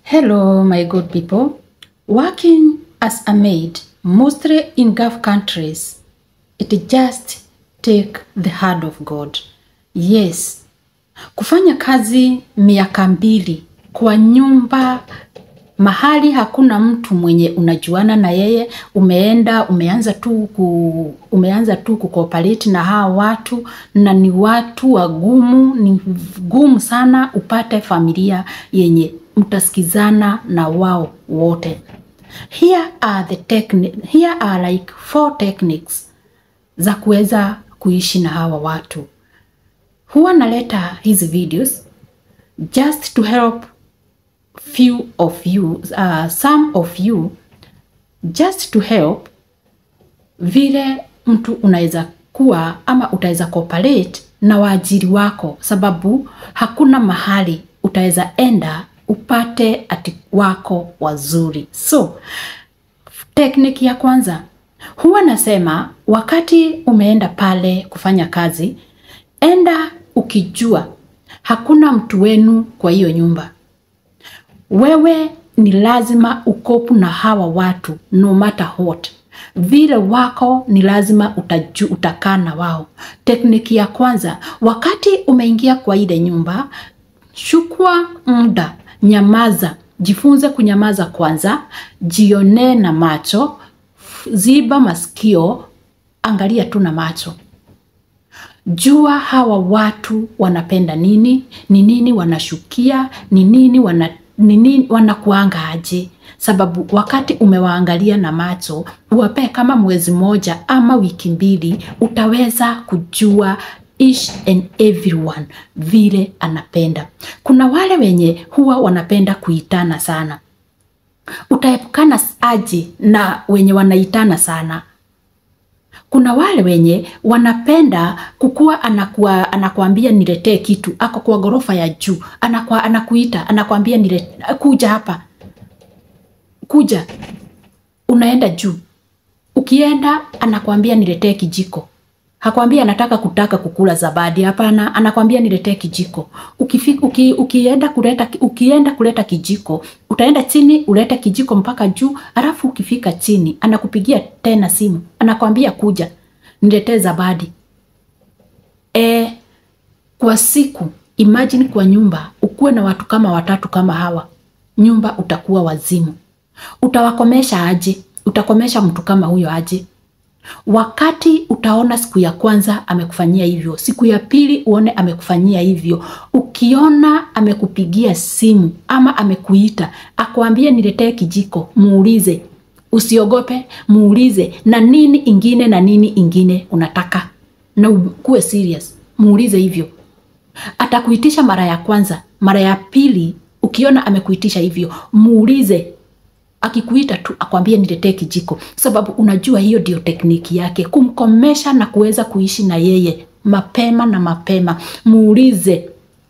Hello, my good people. Working as a maid, mostly in Gulf countries, it just take the hand of God. Yes, kufanya kazi miaka mbili kwa nyumba mahali hakuna mtu mwenye unajuana na yeye, umeenda umeanza tu ku, umeanza tu kukooperate na hawa watu, na ni watu wagumu, ni gumu sana upate familia yenye mtasikizana na wao wote. Here are the techni- here are like four techniques za kuweza kuishi na hawa watu. Huwa naleta hizi videos just to help few of you uh, some of you just to help vile mtu unaweza kuwa ama utaweza cooperate na waajiri wako, sababu hakuna mahali utaweza enda upate ati wako wazuri. So tekniki ya kwanza huwa nasema, wakati umeenda pale kufanya kazi, enda ukijua hakuna mtu wenu kwa hiyo nyumba wewe ni lazima ukopu na hawa watu no matter what vile wako ni lazima utaju, utakaa na wao tekniki ya kwanza wakati umeingia kwa ile nyumba chukua muda nyamaza jifunze kunyamaza kwanza jionee na macho ziba masikio angalia tu na macho jua hawa watu wanapenda nini ni nini wanashukia ni nini wana ni nini wanakuanga aje sababu wakati umewaangalia na macho uwapee kama mwezi moja ama wiki mbili utaweza kujua each and everyone vile anapenda kuna wale wenye huwa wanapenda kuitana sana utaepukana aje na wenye wanaitana sana kuna wale wenye wanapenda kukuwa anakuwa, anakuambia niletee kitu ako kwa ghorofa ya juu anakuwa, anakuita anakuambia nilete, kuja hapa kuja unaenda juu ukienda anakuambia niletee kijiko hakwambia anataka kutaka kukula zabadi hapana anakwambia niletee kijiko Ukifika, uki, ukienda kuleta ukienda kuleta kijiko utaenda chini ulete kijiko mpaka juu alafu ukifika chini anakupigia tena simu anakwambia kuja niletee zabadi e, kwa siku imagine kwa nyumba ukuwe na watu kama watatu kama hawa nyumba utakuwa wazimu utawakomesha aje utakomesha mtu kama huyo aje wakati utaona siku ya kwanza amekufanyia hivyo siku ya pili uone amekufanyia hivyo ukiona amekupigia simu ama amekuita akuambie niletee kijiko muulize usiogope muulize na nini ingine na nini ingine unataka na ukuwe serious muulize hivyo atakuitisha mara ya kwanza mara ya pili ukiona amekuitisha hivyo muulize akikuita tu akwambie niletee kijiko sababu unajua hiyo ndio tekniki yake kumkomesha na kuweza kuishi na yeye mapema na mapema muulize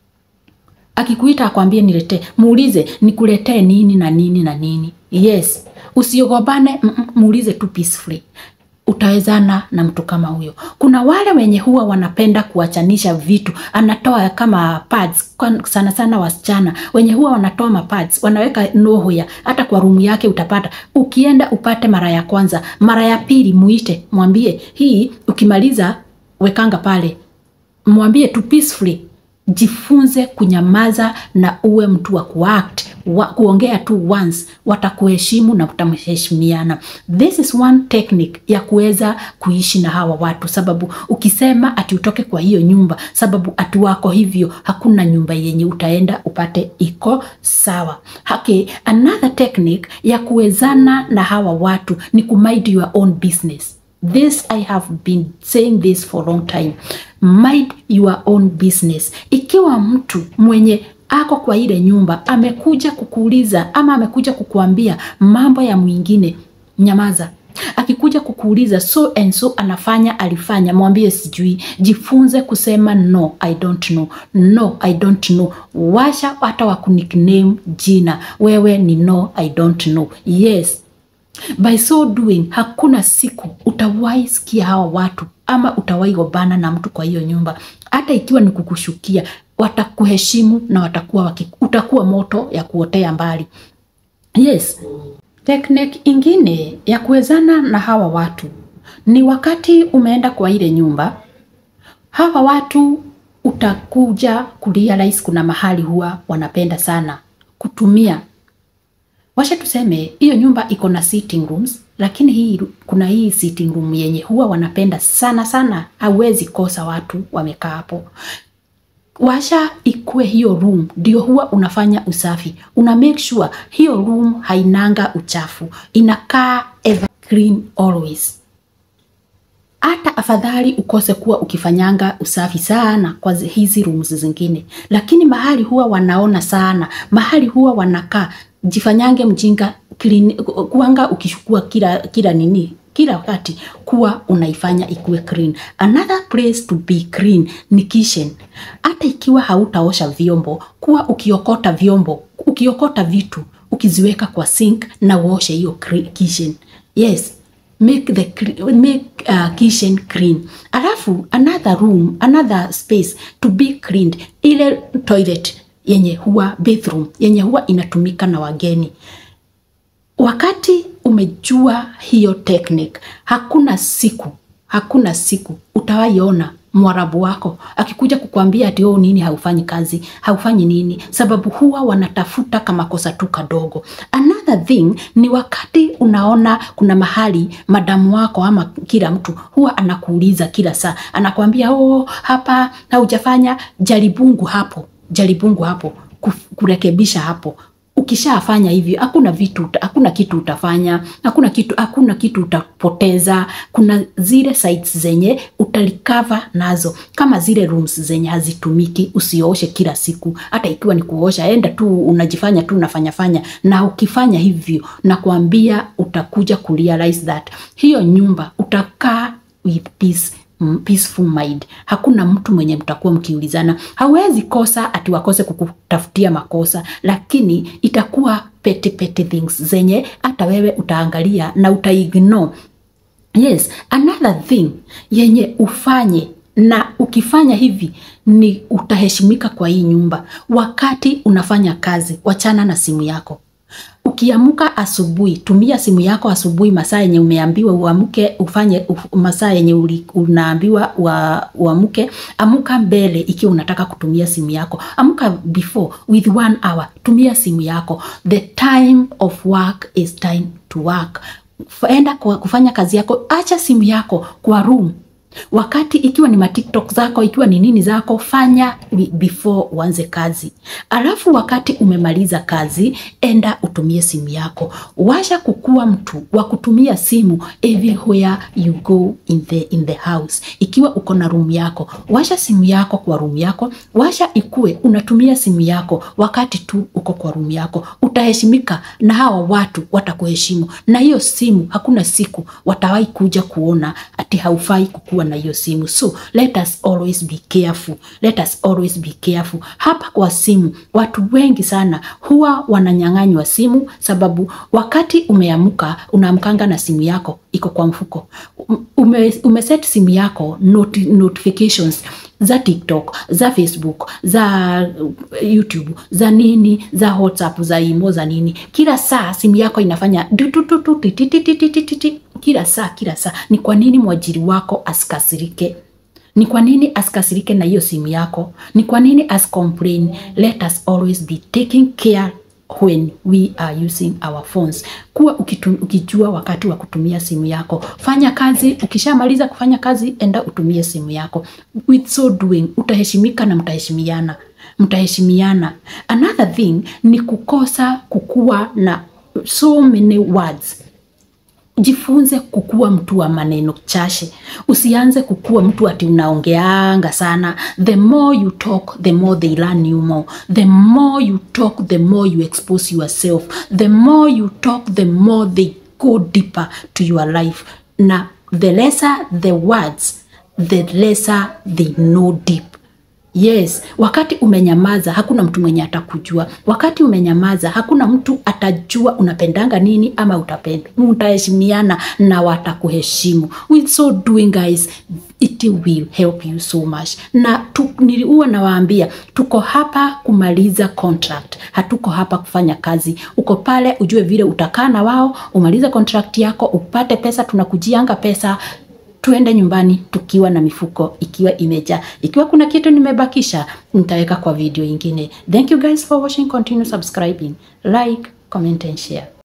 akikuita akwambie niletee muulize nikuletee nini na nini na nini yes usiogobane muulize tu peacefully utawezana na mtu kama huyo kuna wale wenye huwa wanapenda kuachanisha vitu anatoa kama pads sana sana wasichana wenye huwa wanatoa mapads wanaweka nohoya hata kwa rumu yake utapata ukienda upate mara ya kwanza mara ya pili muite mwambie hii ukimaliza wekanga pale mwambie tu peacefully jifunze kunyamaza na uwe mtu wa kuact wa, kuongea tu once watakuheshimu na utamheshimiana this is one technique ya kuweza kuishi na hawa watu sababu ukisema ati utoke kwa hiyo nyumba sababu ati wako hivyo hakuna nyumba yenye utaenda upate iko sawa okay, another technique ya kuwezana na hawa watu ni kumind your own business this i have been saying this for a long time mind your own business ikiwa mtu mwenye ako kwa ile nyumba amekuja kukuuliza ama amekuja kukuambia mambo ya mwingine nyamaza akikuja kukuuliza so and so anafanya alifanya mwambie sijui jifunze kusema no i don't know no i don't know washa hata wakunikname jina wewe ni no i don't know yes by so doing hakuna siku utawahi sikia hawa watu ama utawahi gobana na mtu kwa hiyo nyumba hata ikiwa ni kukushukia watakuheshimu na watakuwa waki, utakuwa moto ya kuotea mbali. Yes, teknik ingine ya kuwezana na hawa watu ni wakati umeenda kwa ile nyumba, hawa watu utakuja kurealize kuna mahali huwa wanapenda sana kutumia. Washa tuseme hiyo nyumba iko na sitting rooms, lakini hii kuna hii sitting room yenye huwa wanapenda sana sana, hauwezi kosa watu wamekaa hapo washa ikue hiyo room ndio huwa unafanya usafi, una make sure hiyo room hainanga uchafu, inakaa ever clean always. Hata afadhali ukose kuwa ukifanyanga usafi sana kwa zi- hizi rooms zingine, lakini mahali huwa wanaona sana, mahali huwa wanakaa, jifanyange mjinga clean, kuanga ukishukua kila kila nini kila wakati kuwa unaifanya ikuwe clean. Another place to be clean ni kitchen. Hata ikiwa hautaosha vyombo, kuwa ukiokota vyombo, ukiokota vitu, ukiziweka kwa sink na uoshe hiyo cre- kitchen. Yes, make the cre- make uh, kitchen clean. Alafu another room, another space to be cleaned, ile toilet yenye huwa bathroom yenye huwa inatumika na wageni wakati umejua hiyo technique, hakuna siku hakuna siku utawaiona mwarabu wako akikuja kukwambia ati oh, nini haufanyi kazi haufanyi nini, sababu huwa wanatafuta kama kosa tu kadogo. Another thing ni wakati unaona kuna mahali madamu wako ama kila mtu huwa anakuuliza kila saa, anakwambia oh, hapa haujafanya, jaribungu hapo, jaribungu hapo, kuf- kurekebisha hapo ukishafanya hivyo hakuna vitu uta- hakuna kitu utafanya hakuna kitu hakuna kitu utapoteza kuna zile sites zenye utalikava nazo kama zile rooms zenye hazitumiki usioshe kila siku hata ikiwa ni kuosha enda tu unajifanya tu unafanyafanya na ukifanya hivyo na kuambia utakuja kurealize that hiyo nyumba utakaa with peace mm, peaceful mind. Hakuna mtu mwenye mtakuwa mkiulizana. Hawezi kosa ati wakose kukutafutia makosa, lakini itakuwa petty petty things zenye hata wewe utaangalia na utaignore. Yes, another thing yenye ufanye na ukifanya hivi ni utaheshimika kwa hii nyumba. Wakati unafanya kazi, wachana na simu yako. Ukiamuka asubuhi, tumia simu yako asubuhi, masaa yenye umeambiwa uamke ufanye uf- masaa yenye uli- unaambiwa ua- uamke. Amuka mbele ikiwa unataka kutumia simu yako, amuka before with one hour, tumia simu yako. The time of work is time to work. Enda kwa kufanya kazi yako, acha simu yako kwa room wakati ikiwa ni matiktok zako ikiwa ni nini zako fanya bi- before uanze kazi alafu wakati umemaliza kazi enda utumie simu yako washa kukuwa mtu wa kutumia simu everywhere you go in the, in the house ikiwa uko na room yako washa simu yako kwa room yako washa ikue unatumia simu yako wakati tu uko kwa room yako utaheshimika na hawa watu watakuheshimu na hiyo simu hakuna siku watawahi kuja kuona ati haufai kukuwa na hiyo simu so let us always be careful let us always be careful hapa kwa simu watu wengi sana huwa wananyang'anywa simu sababu wakati umeamka unaamkanga na simu yako iko kwa mfuko ume, umeset simu yako not, notifications za tiktok za facebook za uh, youtube za nini za whatsapp za imo za nini kila saa simu yako inafanya du- du- du- du- ti- ti- ti- ti- ti- ti- ti- ti. kila saa kila saa ni kwa nini mwajiri wako asikasirike ni kwa nini asikasirike na hiyo simu yako ni kwa nini ascomplain let us always be taking care when we are using our phones kuwa ukitu, ukijua wakati wa kutumia simu yako fanya kazi ukishamaliza kufanya kazi enda utumie simu yako with so doing utaheshimika na mtaheshimiana mtaheshimiana another thing ni kukosa kukuwa na so many words jifunze kukuwa mtu wa maneno chache usianze kukuwa mtu ati unaongeanga sana the more you talk the more they learn you more the more you talk the more you expose yourself the more you talk the more they go deeper to your life na the lesser the words the lesser they know deep Yes, wakati umenyamaza hakuna mtu mwenye atakujua. Wakati umenyamaza hakuna mtu atajua unapendanga nini ama utapenda. Mtaheshimiana na watakuheshimu. With so doing guys, it will help you so much. Na tu, niliua nawaambia tuko hapa kumaliza contract, hatuko hapa kufanya kazi. Uko pale ujue vile utakaa na wao, umalize contract yako, upate pesa, tunakujianga pesa tuende nyumbani tukiwa na mifuko ikiwa imejaa. Ikiwa kuna kitu nimebakisha, nitaweka kwa video ingine. Thank you guys for watching. Continue subscribing, like, comment and share.